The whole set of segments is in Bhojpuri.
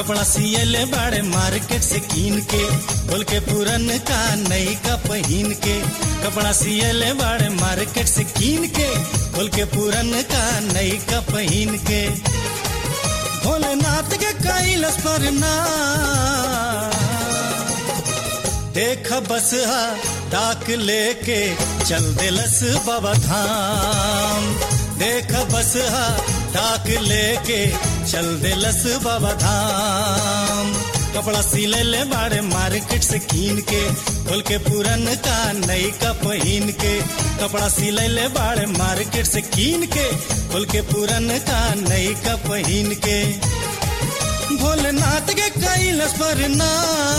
कपड़ा सियले बाड़े मार्केट से कीन के बोल के पुरन का नई का पहन के कपड़ा सियले बाड़े मार्केट से कीन के बोल के पुरन का नई का पहन के भोलेनाथ के कैलस पर ना देख बस हा डाक लेके चल दिलस बाबा धाम देख बस हा डाक लेके चल दिलस बाबा धाम कपड़ा सिले ले बाड़े मार्केट से कीन के खोल के पुरन का नई का पहन के कपड़ा सिले ले बाड़े मार्केट से कीन के खोल के पुरन का नई का पहन के भोलेनाथ के कैलस पर ना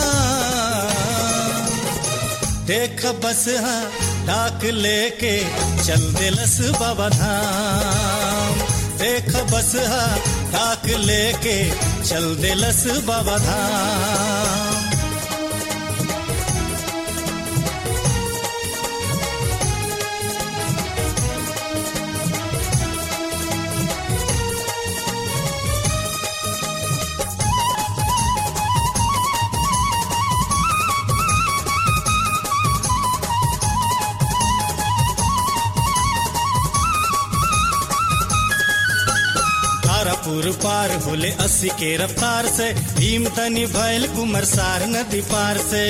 देख बस हा डाक लेके चल दिलस बाबा धाम देख बस हा डाक लेके चल दिलस बाबा धाम तारापुर पार होले अस्सी के रफ्तार से भीम तनी भैल कुमरसार नदी पार से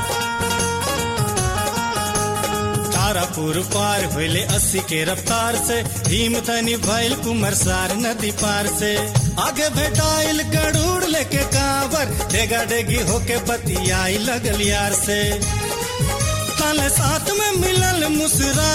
तारापुर पार होले अस्सी के रफ्तार से भीम तनी भैल कुमरसार नदी पार से आगे भेटाइल गड़ूड़ लेके कांवर डेगा डेगी होके बतियाई लगल यार से ताले साथ में मिलल मुसरा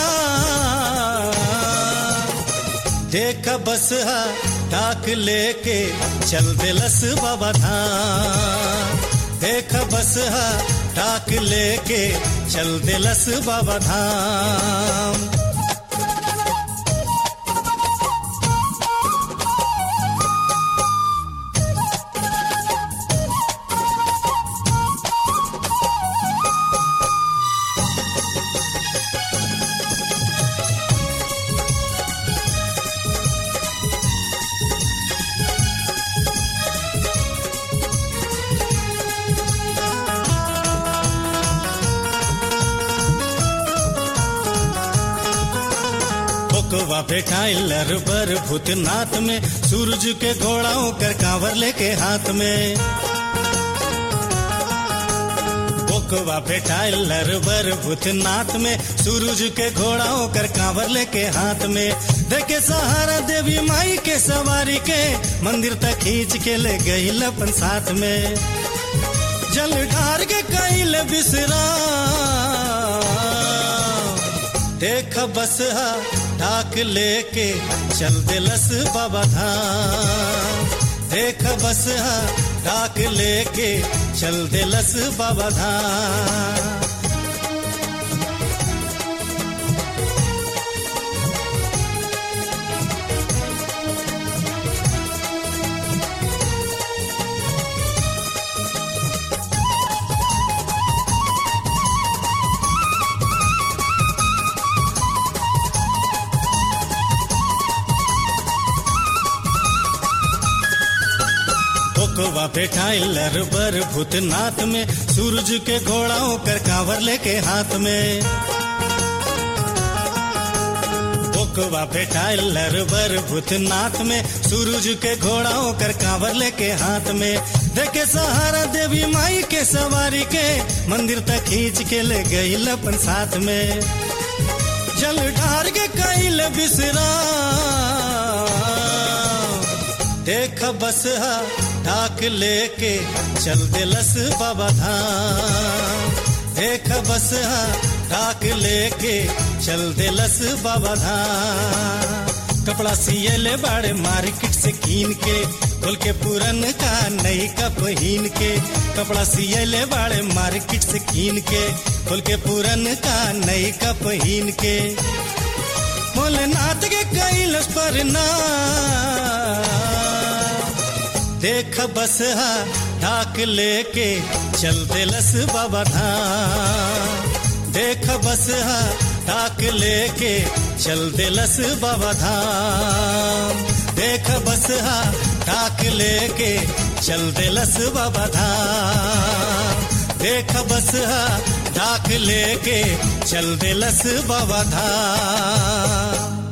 देख बस हा डाक लेके चल दिलस बाबा धाम देख बस हा डाक लेके चल दिलस बाबा धाम कोवा भेटाइल बर भूतनाथ में सूरज के घोड़ाओं कर कांवर लेके हाथ में कोवा भेटाइल बर भूतनाथ में सूरज के घोड़ाओं कर कांवर लेके हाथ में देखे सहारा देवी माई के सवारी के मंदिर तक खींच के ले गई अपन साथ में जल ढार के कैल बिसरा देख बस हा ढाक लेके चल दिलस बाबा धाम देख बस हा ढाक लेके चल दिलस बाबा धाम कोवा बैठाइल बर भूतनाथ में सूरज के घोड़ाओं कर कांवर लेके हाथ में कोवा बैठाइल बर भूतनाथ में सूरज के घोड़ाओं कर कांवर लेके हाथ में देखे सहारा देवी माई के सवारी के मंदिर तक खींच के ले गई अपन साथ में जल ढार के कैल बिसरा देख बस हा ढाक लेके चल दिलस बाबा धाम देख बस हा ढाक लेके चल दिलस बाबा धाम कपड़ा सिए ले बाड़े मार्केट से कीन के खोल के पुरन का नई का पहन के कपड़ा सिए ले बाड़े मार्केट से कीन के खोल के पुरन का नई का पहन के भोलेनाथ के कैलस पर ना देख बस हा ढाक लेके चल दिलस बाबा धाम देख बस हा ढाक लेके चल दिलस बाबा धाम देख बस हा ढाक लेके चल दिलस बाबा धाम देख बस हा डाक लेके चल दिलस बाबा धाम